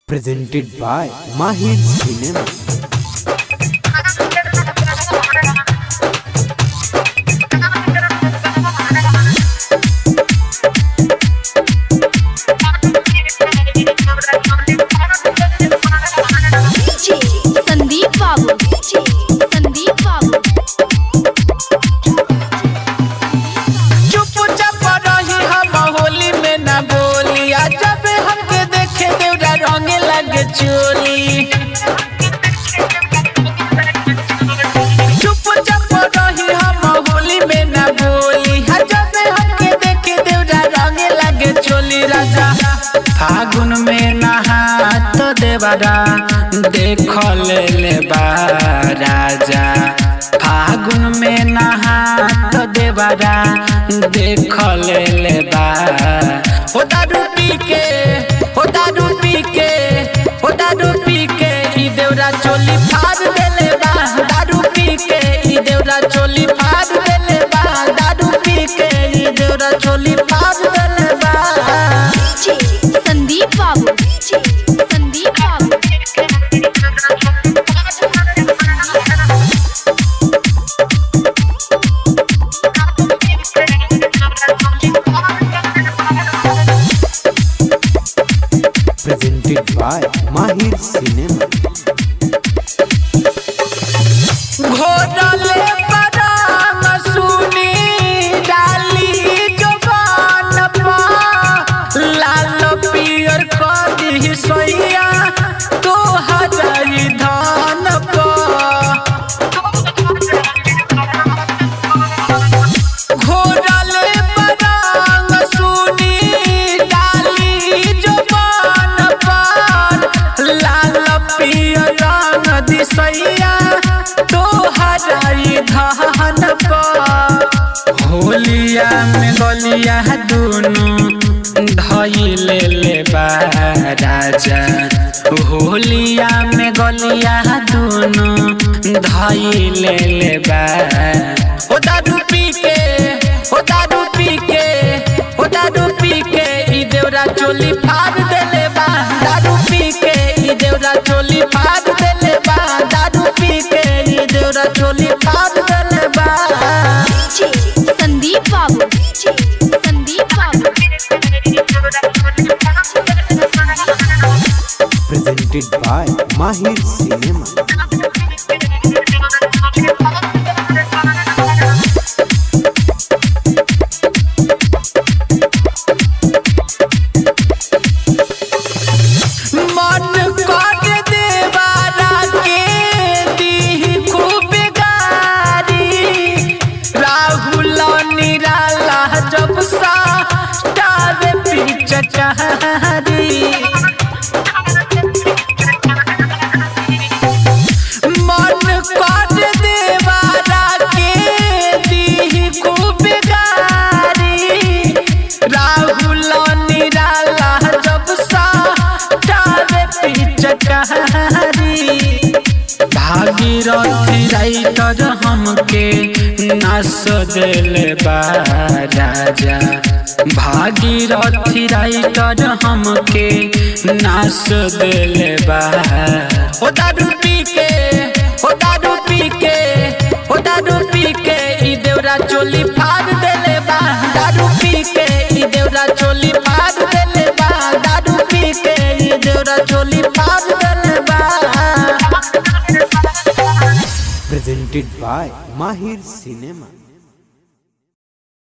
presented by Mahir Cinema. DJ Sandeep Babu DJ Sandeep बाबू चुपचाप रही हम होली में ना बोली आ जब हमके देखे देवरा रंगे लगे चोली चुपचाप रही हम होली में ना बोली आ जब हमके देखे देवरा रंगे लगे चोली राजा फागुन में नहा तो देवरा देख ले ले बा राजा फागुन में नहा तो देवरा देख ले ले बा ओ दारू पी के ओ दारू पी के ओ दारू पी के ई देवरा चोली फाड़ देले बा दारू पी के ई देवरा चोली फाड़ देले बा दारू पी के ई देवरा चोली फाड़ देले बा डीजे संदीप बाबू डीजे संदीप बाबू Presented by Mahir Cinema. घोरले बदाम सुनी डाली जवान पा लाल पियर कदी सोइया तो हजारी धान पा घोरले बदाम सुनी डाली जवान पर लाल पियर रंग दिसैया तो हजारी धान पर होलिया में गलिया दुनु धैले ले बा राजा होलिया में गलिया दुनु धैले ले बा ओ दारू पी के ओ दारू पी के ओ दारू पी के ई देवरा चोली फाड़ देले बा दारू पी के ई देवरा चोली फाड़ देले बा दारू पी के ई देवरा चोली फाड़ देले बा डीजे संदीप बाबू डीजे संदीप बाबू Presented by Mahir Cinema. मन कर देवारा के दी खूब गारी राहुल निराला जब सा टावे पिचकारी मन कर देवारा के दी खूब गारी राहुल निराला जब सा टावे पिचकारी भागीरथी राइटर हमके नास देले बा राजा भागीरथी राइटर हमके नास देले बा ओ दारू पी के ओ दारू पी के ओ दारू पी के ई देवरा चोली फाड़ देले बा दारू पी के ई देवरा चोली फाड़ देले बा दारू पी के ई देवरा चोली फाड़ देले बा Presented by Mahir Cinema.